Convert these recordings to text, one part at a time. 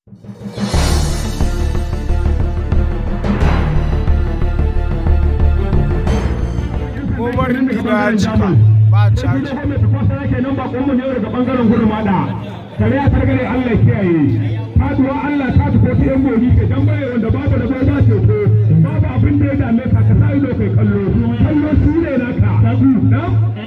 Umar ya cika ba caji. kenan ba kuma ne daga bangaren gurmada kare ya targare Allah kiyaye faduwa Allah ta tafi ta yan gobi ke dan bare wanda babu da bai ba ce ko babu abin da ya dame ka ka sai ido kai kallo kallo su ne naka na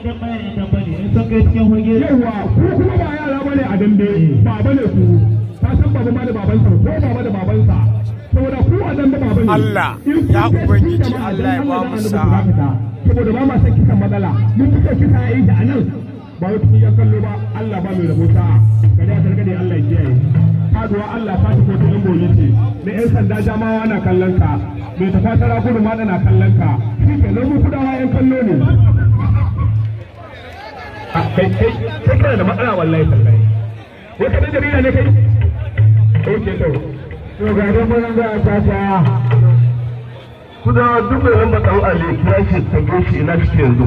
yawa ku kuma ba yara bane a dambe baba ne ku ka san baba ma da babansa ko baba da babansa saboda ku a dambe baba ne Allah, In kun ya kai Ubangiji, cikin jama'a, Allah ya dan ba mu Allah da sa'a. annabi ku saboda ba ma san kisan matsala mun fito kisa yayi da anan ba wata iya kallo ba Allah ba mai rabo sa'a gada gargade Allah ya kiyaye faduwa Allah ta tafi ta yan goyi ce mai yan sanda jamawa na kallon ka mai tafatara gudu ma na kallon ka shi ke nan mu kudawa yan kallo ne a kai kai kai kana da matsala wallahi tallahi wata da jarida ne kai oke to to ga dan mun ga ta ta kuda duk mai lamba ɗan ali kira shi tambaye shi ina shi yanzu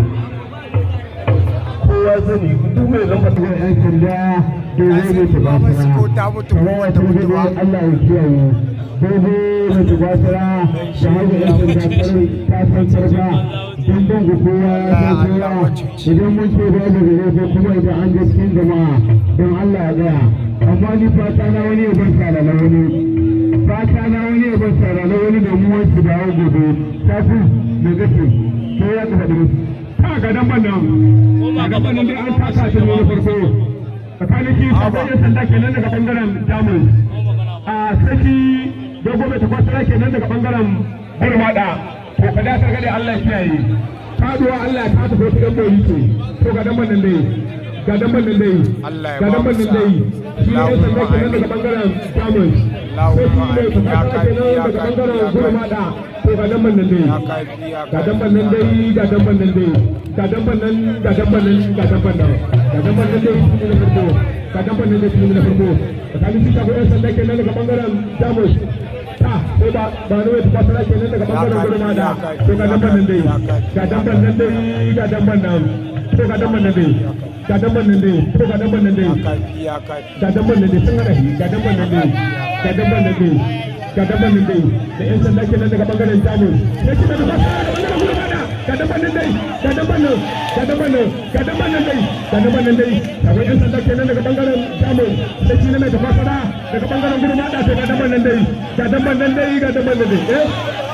kowa sani duk mai lamba ɗan yan sanda dogo ne ta Ba mu ko ta mutu ko wata mutu ba. Allah ya kiyaye dogo ne ta basira da haka yan sanda kare ta san sarga dindin ku kowa ya san kowa idan mun ce ba da gare ko kuma idan an ga cikin jama'a don Allah ya gaya amma ni fata na wani ya ban sara na wani fata na wani ya ban sara na wani da mu wasu da hau gobe ta fi me gaske ko ya ka faɗi musu ta ga dan ban nan a gaban nan dai an taka shi ne na farko tsakanin shi sabon yan sanda kenan daga bangaren jamus a saki dogo mai takwasara kenan daga bangaren gurmada to ka dasar gade Allah ya kiyaye faduwa Allah ya ta tafi wasu ɗan boyi ce to ga dan nan dai ga dan nan dai Allah ya ga ba dan mu nan sa'a. dai shi ne yan sanda kenan daga bangaren jamus sai shi mai takwasara kenan daga bangaren gurmada to ga dan nan dai Ya kai ya ga kai. damban nan dai ga damban nan dai ga damban nan ga damban nan ga damban nan ga damban nan dai shi ne na farko ga damban nan dai shi ne na farko tsakanin shi shago yan sanda kenan daga bangaren jamus ta sai ba ba ne ta kwasara kenan daga bangaren gurma da to ga damban nan dai ga damban nan dai ga damban nan to ga damban nan dai ga damban nan dai to ga damban nan dai Ya kai ya kai. ga damban nan dai sun hada shi ga damban nan dai ga damban nan dai ga damban nan dai da yan sanda kenan daga bangaren jamus sai shi da ba ga damban nan dai ga damban nan ga damban nan ga damban nan dai ga damban nan dai akwai yan sanda kenan daga bangaren jamus sai shi ne mai tafasara daga bangaren gudu mada sai ga damban nan dai ga damban nan dai ga damban nan dai eh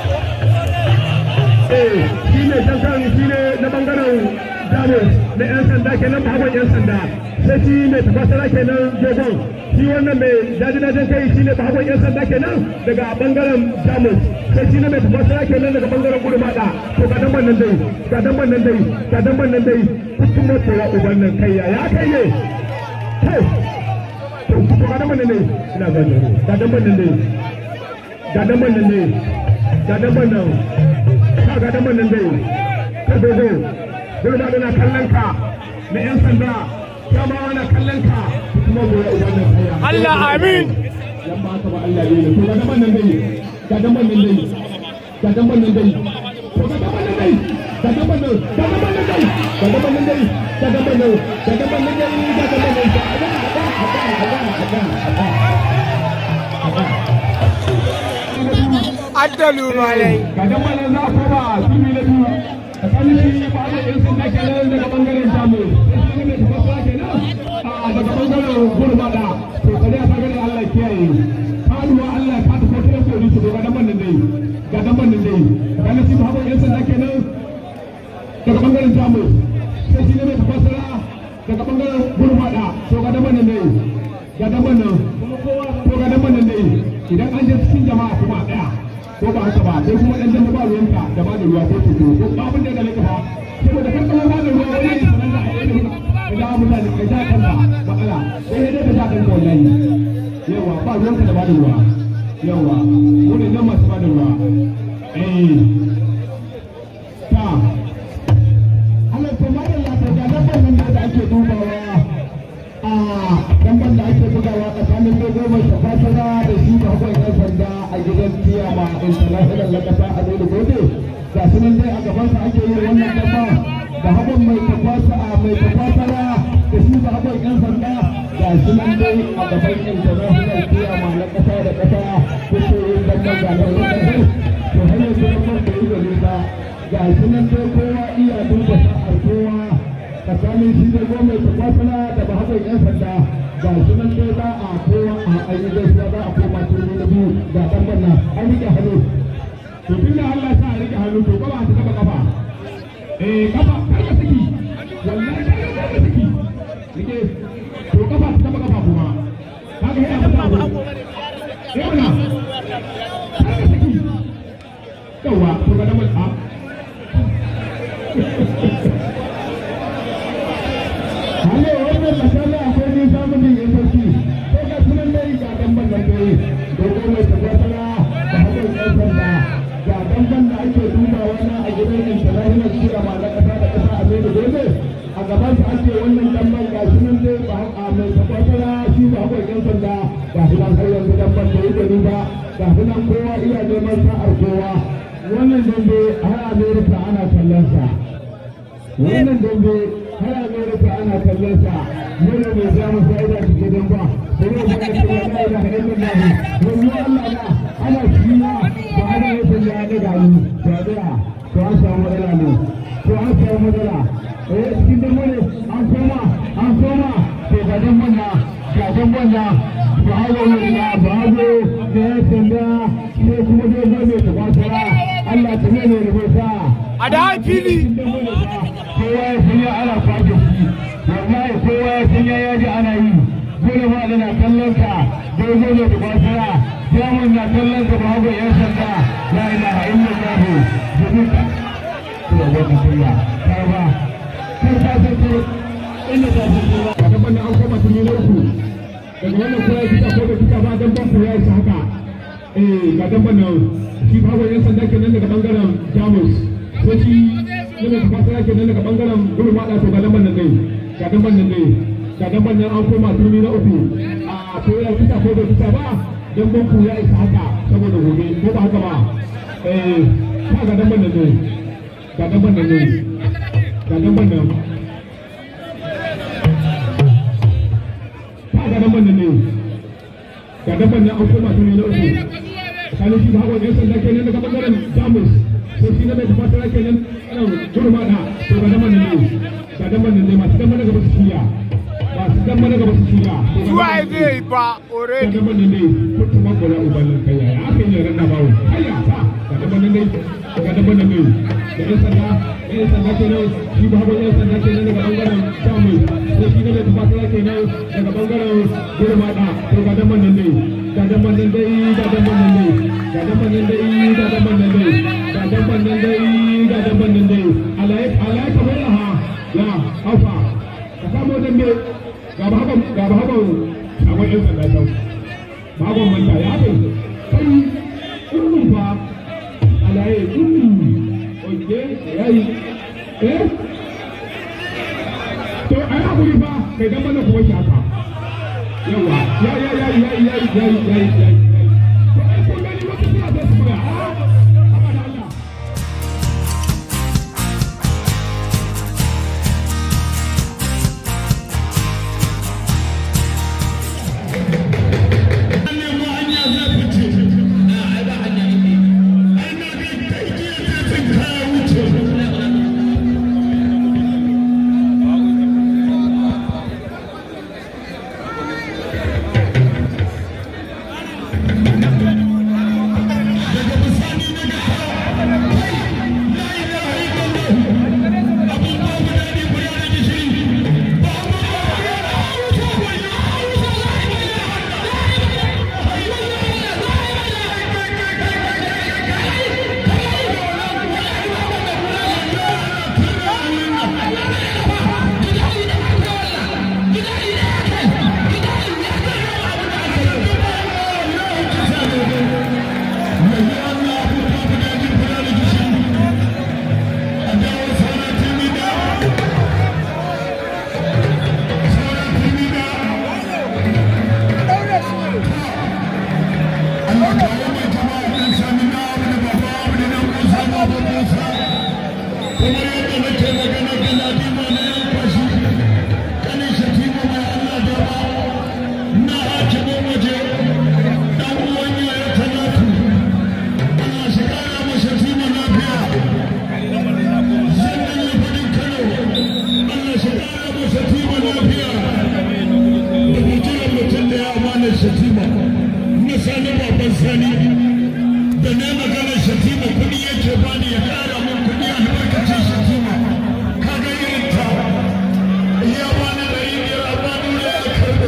eh shi ne shankan shi ne na bangaren jamus na yan sanda kenan bahagon yan sanda sai shi ne tafasara kenan dogon shi wannan mai dajin kai shi ne bahagon yan sanda kenan daga bangaren jamus sai shi ne mai tafasara kenan daga bangaren gudu mada to ga dan nan dai ga dan nan dai ga dan nan dai kullum mutu ya uban nan kai ya ya kai ne kai to to ga dan nan dai ina ga ga dan nan dai ga dan nan dai ga dan nan ka ga dan nan dai ka dogo gudu mada na kallon ka na yan sanda jama'a na kallon ka kuma mu ya uban nan kai ya Allah amin. yan ba ka ba Allah ne to ga daban nan dai ga daban nan dai ga daban nan dai to ga daban nan dai ga daban nan ga daban nan dai ga daban nan dai ga daban nan ga daban nan dai ga daban nan ga Addalu malai. ga daban nan za ko ba kimi na biyu tsakanin shi ba da yan sanda kenan daga bangaren jamu sai shi ne da ba kenan a daga bangaren gurmada to kare a sagare Allah kiyaye faduwa Allah ka ta kotu yan kori su ga daban nan dai ga daban nan dai tsakanin shi ba yan sanda kenan daga bangaren jamu sai shi ne mai tafasara daga bangaren gurmada to ga daban nan dai ga daban nan to ga daban nan dai idan an je cikin jama'a kuma a tsaya ko ba haka ba sai kuma dan dan ba ruwanka da ba da ruwa ko tuto ko ba abin da gale ka fa saboda kan kuma ba da ruwa wani ne sanan da a yi da mutane kai da kanka matsala sai dai ka ja kanka wallahi yawa ba ruwanka da ba da ruwa yawa mu ne nan masu ba da ruwa eh ta Allah to ma Allah to ga nan nan da ake dubawa a damban da ake bugawa tsakanin dogo mai tafasara da shi da hukun yan sanda a gidan tiyama international na kasa a dole gobe ga su nan dai a gabansa ake yin wannan damba da hukun mai tafasa mai tafasara da shi da hukun yan sanda ga su nan dai a gaban international tiyama na kasa ga da wani to har yanzu da man da yi da nisa ga shi nan dai kowa iya duba sa'ar kowa tsakanin shi da goma ta kwasana da bahagon yan sanda ga shi nan dai za a kowa a ayi gaisuwa za a koma turmi na biyu ga dan banna an rike hannu to tun da Allah sa a rike hannu to gaba ta taba kafa eh kafa kar ka saki wallahi kar ka saki rike to kafa ta taba kafa kuma kaga yana mata abu eh wala kar ka saki yawa to ga dan banna Halo, wannan masala akwai nisa mutum ya sarki. Ko ga sunan dai ga damban nan dai. Dogo mai tabbatara da hakan ɗan sanda. Ga damban da ake dubawa na a gidan international shira ma na ƙasa da ƙasa a mai dole. A gaban su ake wannan damban ga sunan dai ba a mai tabbatara shi ba hakan ɗan sanda. Ga shi nan har yanzu damban da yi gani ba. Ga shi nan kowa iya neman sa'ar kowa. Wannan dambe har Amerika ana kallon sa. Wannan dambe har Amerika ana kallon sa yana mai samu fa'ida cike don ba sai ya fara cewa la ilaha illallah wallahi Allah na ana shiya ba ana yin da ya daga ni to da to an samu matsala ne to an samu matsala eh cikin da mu ne an koma an koma to ga dan manna ga dan manna ba hawo ne da ba hawo da ya sanda sai kuma dai zai mai tafasara Allah ta ne ne rubuta A da fili. kowa ya san ya ana kwaje shi wallahi kowa ya san ya yaji ana yi dole ma da na kallon ka dogo ne da kwasara jamun na kallon ka babu yan sanda la ilaha illallah domin ka kuma wata kunya ta ba kar ta san ko inda ta san ko ba da ban an koma tun ne uku daga wannan kowa ya fita ko da fita ba dan ban ko ya isa haka eh ga dan ban nan shi babu yan sanda kenan daga bangaren jamus sai shi yana da fata yake nan daga bangaren gurin wada to gadan ban nan dai gadan ban nan dai gadan ban nan an koma turmi na uku a to ya fita ko da fita ba dan banku ya isa haka saboda gobe ko ba haka ba eh ka gadan ban nan dai gadan ban nan dai gadan ban nan ka gadan ban nan dai gadan ban nan an koma turmi na uku tsakanin shi da hawa ne sanda kenan daga bangaren jamus sai shi na mai tabbatar kenan ana gurma da to ga daman ne ga daman ne masu dan mana gaba su shiya masu dan mana gaba su shiya Zuwa zai ba ga already. daman ne kutu ma gola ubalin kai ya aka yi ran da bawo hayya ta ga daman ne ga daman ne da yan sanda yan sanda kenan shi ba hawa yan sanda kenan daga bangaren samu sai shi na mai tabbatar kenan daga bangaren gurma da to ga daman ne ga daman ne ga daman ne ga daman ne ga daman ne ga daman ne ga daman nan dai alai alai kamar ha ya hafa ka samu dambe ga ba haka ga ba haka akwai yan sanda can ba haka manta ya kai kai ummi fa alai ummi oke yayi eh to ai hakuri fa kai dan bana kuma shi haka yawa ya ya ya ya ya ya ya ya to ai kun gani wata suna da su buga a haka da Allah sani babban sani da ne magana shatima kuɗi yake bani ya ƙara min kuɗi albarkacin shatima kaga irin ta ya bani da yi biyar a bani da ya karɓo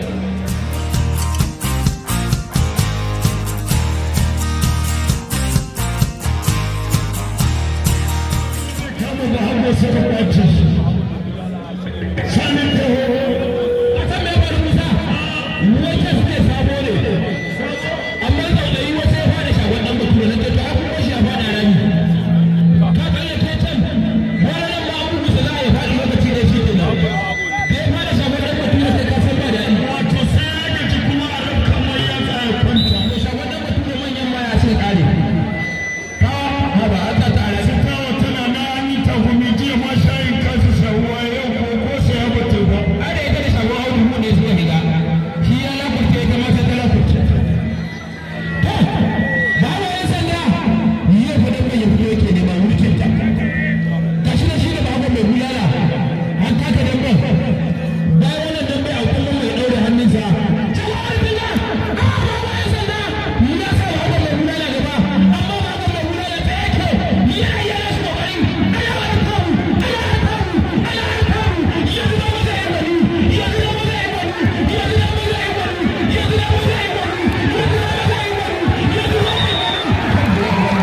kama da hannu suka ɓace shi sani taho a san mai bari musa wata suke sabo ne amma tsautsayi wata ya fara shagon dan bature na ke to a kuma shi ya fada rami ka kalle ke can wani nan ba abu musa za a yi faɗi lokaci da shi kenan da ya fara shagon dan bature sai ka san ba da wato sai ya gaji kuma a rukkan mai ya tsaya kwanta to shagon dan bature manyan ma ya ce kare ka haba a ta tare su kawo tana na an yi tagumi jiya ma shayin kasu shawuwa yau ko ko sai ya bata ba a da ita da shagon audu mu ne suka shiga shi ya lakurce ita ma sai ta lakurce to ba wa yan sanda yi ya fadar mai ya fito yake nema mulkin ta gashi da shi da babu mai bulala an taka dambe bayan wannan dambe a kullum mai ɗaure hannunsa jama'a bila a ba wa yan sanda ya sa babu mai bulala gaba amma babu mai bulala ta yake ya yi yana su kokari ana wani kawo ana wani kawo ana wani kawo yanzu da maza ya gwani yanzu da maza ya gwani yanzu da maza ya gwani yanzu da maza ya gwani yanzu da maza ya gwani yanzu da maza ya gwani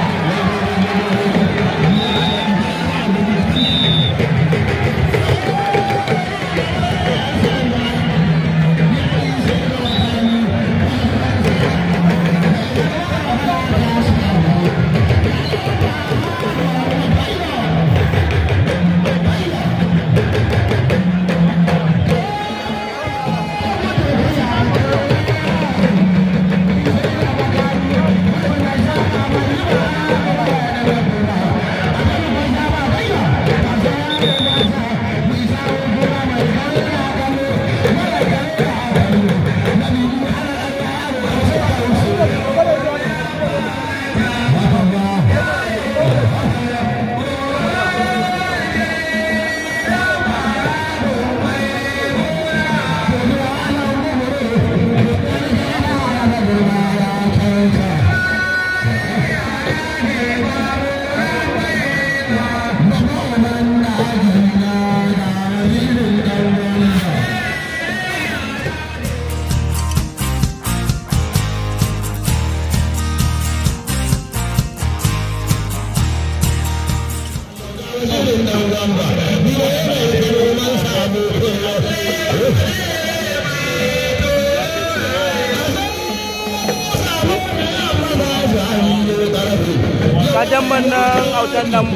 kajan nan autan nan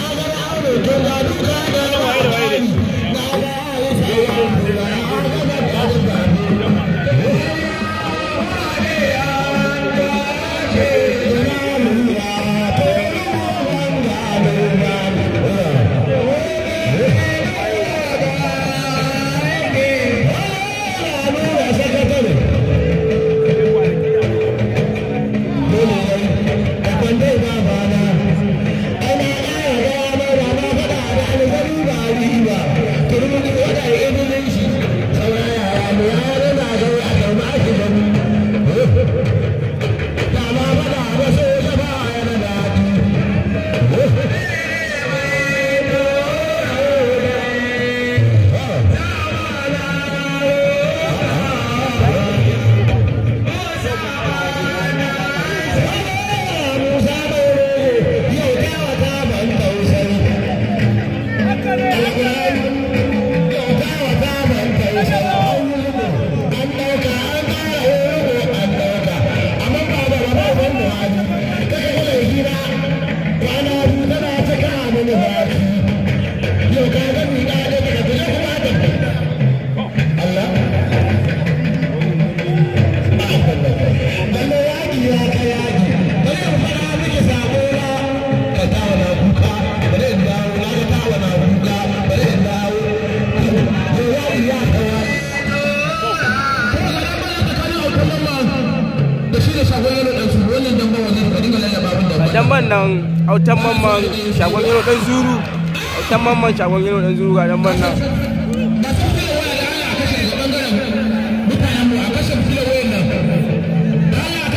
damban nan autan mamman shagon yaro dan zuru autan mamman shagon yaro dan zuru ga damban nan mutanen mu a kashe fila wayan nan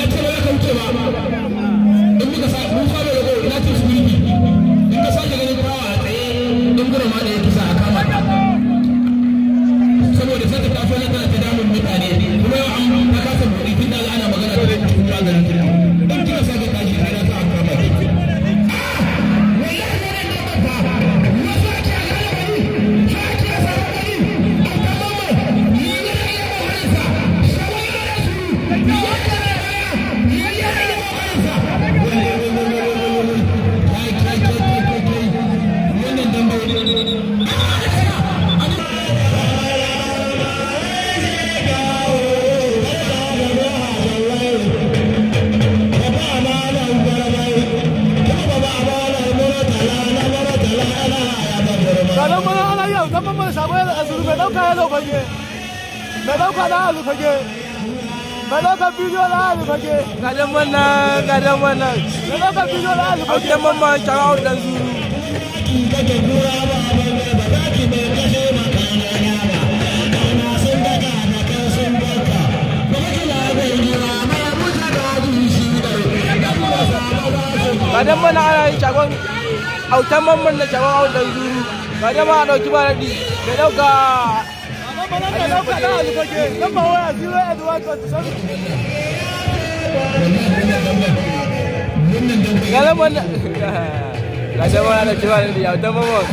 ce ba za ka wuce ba in muka sa mun fara da gol ina ce su yi in ka sake ganin fawa a tsaye in gura ma da ya kisa a kama ta saboda sai ta taso na tana ta damun mutane kuma yau an ta kasa buɗi tun da ana magana da cikin maganin ta in kika sake tashi sai na sa a kama ta Garin mana ana yi autan mamman sabon a zuru mai ɗauka ya zo fage. Mai ɗauka na a fage. Mai ɗauka bidiyo na a fage. gadan wannan gadan wannan Mai ɗauka bidiyo na a fage. autan mamman shagon dan zuru gadan mana ana yin shagon autan mamman na shagon dan zuru gadan ma a ɗauki ba daɗi mai ɗauka Mana mai ɗauka na a fage. Lamba waya 08127. gadan wannan gadan mana da ɗauki ba daɗi autan mamman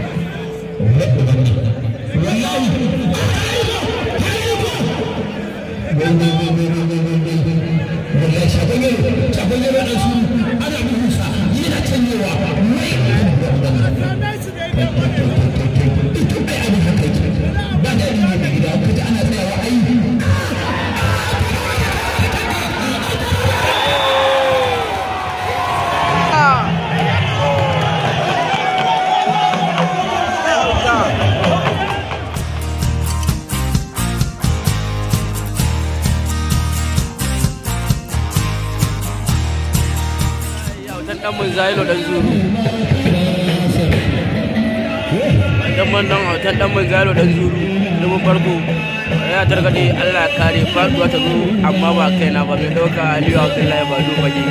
autan dan mun zailo dan zuru dan man dan autan dan mun zailo dan zuru dubun farko ya targade Allah ya kare faduwa ta zo amma ba kaina ba mai dauka Aliyu Abdullahi ba duba ne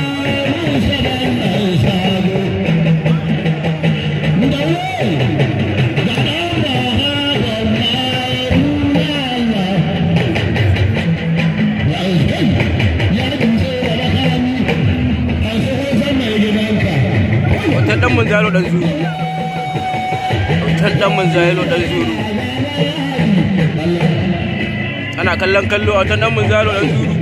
autan dan mun zailo dan zuru autan dan mun zailo dan zuru ana kallon kallo autan dan mun zailo dan zuru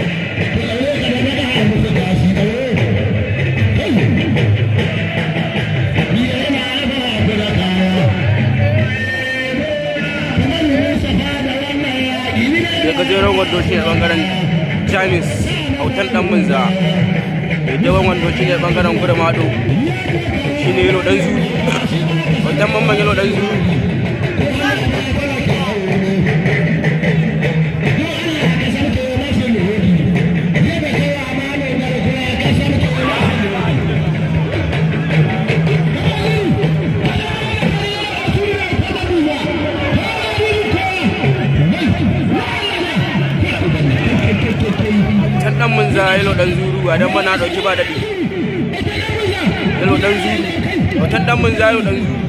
da gajeren wando shi ne bangaren jamis autan dan munza mai jawan wando shi ne bangaren kuda mado shi ne yalo dan zuru autan mamman yalo dan zuru can dan mun za yalo dan zuru a dan mana dauki ba dadi yalo dan zuru watan dan mun za yalo dan zuru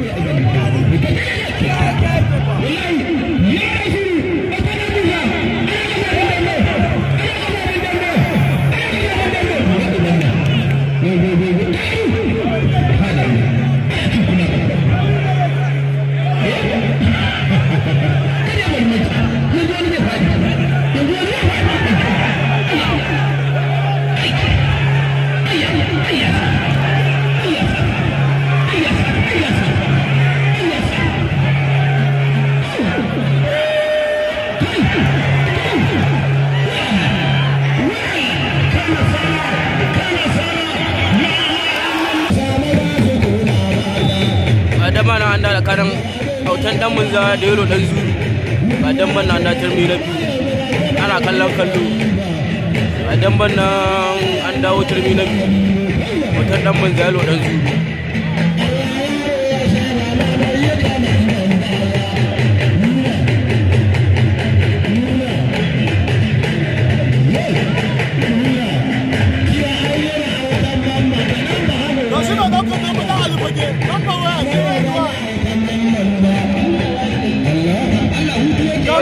adama na anda da karan autan dan mun za da yalo dan zuru ba dan ban na anda turmi na biyu ana kallon kallo a dan ban nan an dawo turmi na biyu autan dan mun za yalo dan zuru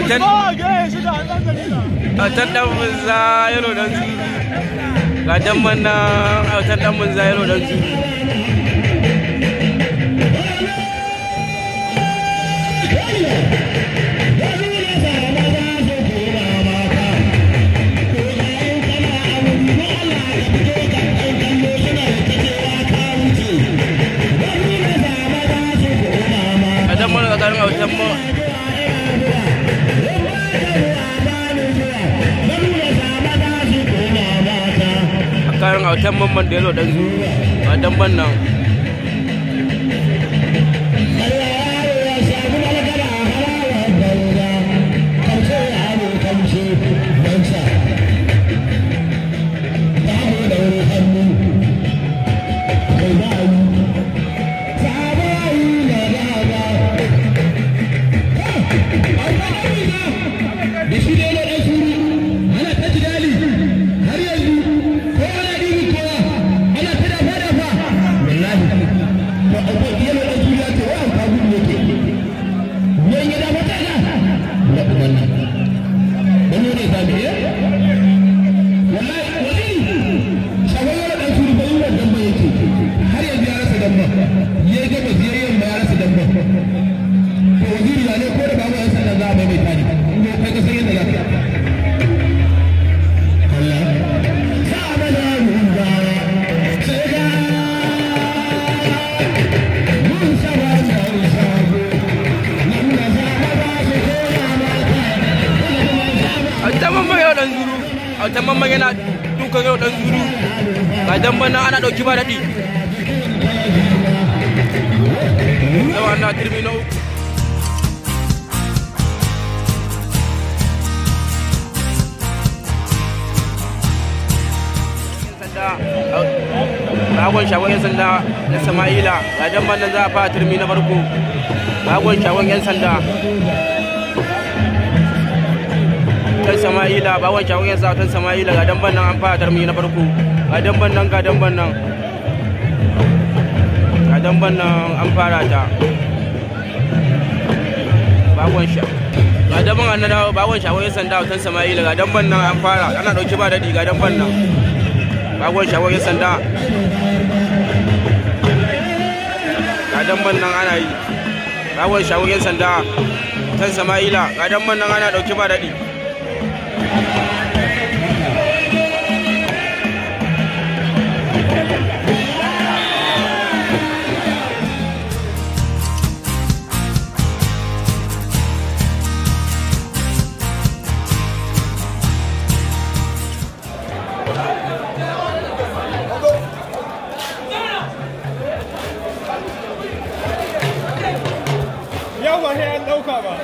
autan Ko a gaya shi da an ɗan dalila. autan dan munza yalo dan zuru ga damban nan autan dan munza yalo dan zuru ga damban tsakanin autan mu kayan autan mamman da yalo dan zuru ga damban nan da shi da yana ɗan suru ana ta jidali har yanzu ko ana ɗibi kowa ana ta dafa dafa wallahi to akwai yana ɗan suru ya ce wa ka gudu yake yan ya dafa ta na na umarni wani ne ta biye wallahi wani shagon yana ɗan suru bai yi wa damba yake har yanzu ya rasa damba ya yi gabas ya yi yamma ya rasa damba to waziri ya ne ko da babu yan sanda za a maimaita ne in dai kai ka san yadda za ka Allah sa mana mun ba sai ga mun saba da shago nan da za a ba su koya ma autan mamman yau dan zuru autan mamman yana dukan yau dan zuru ga damban nan ana dauki ba daɗi yau ana turmi na uku Bagon shagon 'yan sanda na Sama'ila ga damban nan za a fara turmi na farko. Bagon shagon 'yan sanda. Tan Sama'ila, bagon shagon 'yan sanda tan Sama'ila ga damban nan an fara turmi na farko. Ga damban nan ga damban nan. Ga damban nan an fara ta. Bagon sha. Ga damban an na dawo bagon shagon 'yan sanda tan Sama'ila ga damban nan an fara ana dauki ba daɗi ga damban nan. Bagon shagon 'yan sanda. ga damban nan ana yi rawar shagon yan sanda tan sama'ila ga damban nan ana dauki ba daɗi Yau ba sai an ɗauka ba.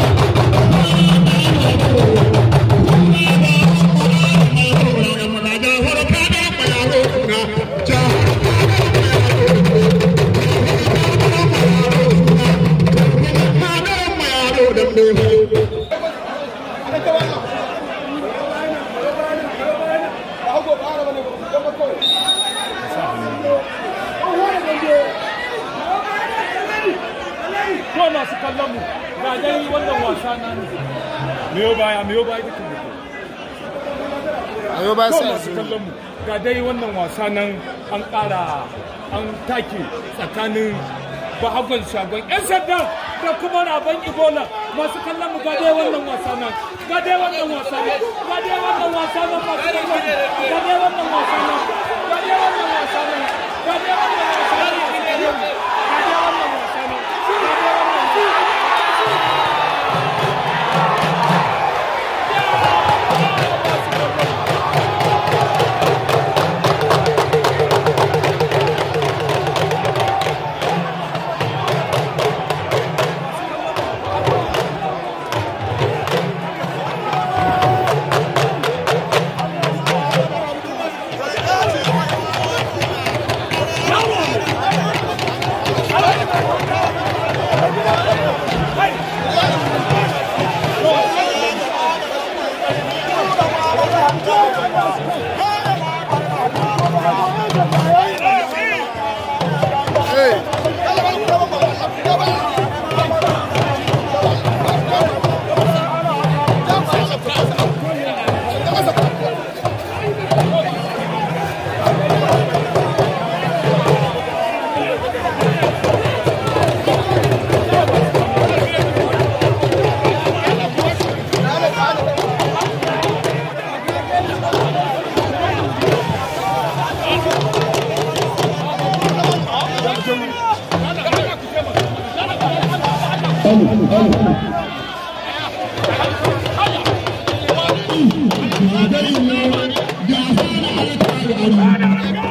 Ramadan kallon mu ga dai wannan wasa na miyo baya miyo baya duka ayo ba to sai masu kallon mu ga dai wannan wasa nan an ƙara an take tsakanin bahagon shagon yan sanda da kuma rabon ibola masu kallon mu ga dai wannan wasa nan ga dai wannan wasa nan ga dai wannan wasa nan masu kallon mu ga dai wannan wasa nan ga dai wannan wasa nan ga dai wannan wasa nan masu kallon mu ga dai wannan wasa nan ga dai wannan Thank you.